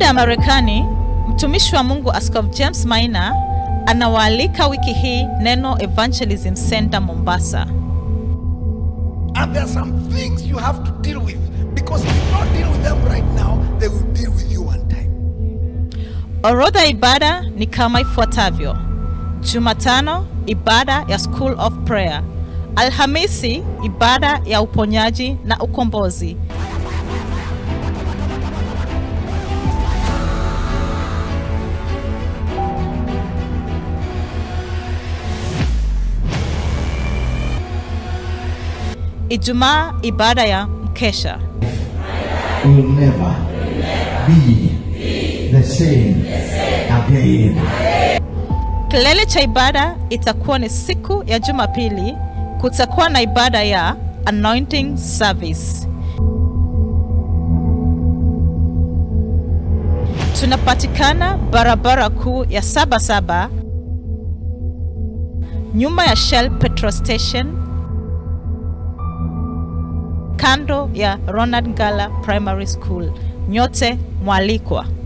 Baada ya Marekani, mtumishi wa Mungu Askofu James Maina anawaalika wiki hii Neno Evangelism Center Mombasa. And there are some things you have to deal with because if you don't deal with them right now, they will deal with you one time. Orodha ya ibada ni kama ifuatavyo: Jumatano, ibada ya School of Prayer. Alhamisi, ibada ya uponyaji na ukombozi. Ijumaa, ibada ya mkesha. will never be the same again. Kilele cha ibada itakuwa ni siku ya Jumapili. Kutakuwa na ibada ya anointing service. Tunapatikana barabara kuu ya Sabasaba, nyuma ya Shell petrol station, kando ya Ronald Ngala Primary School. Nyote mwalikwa.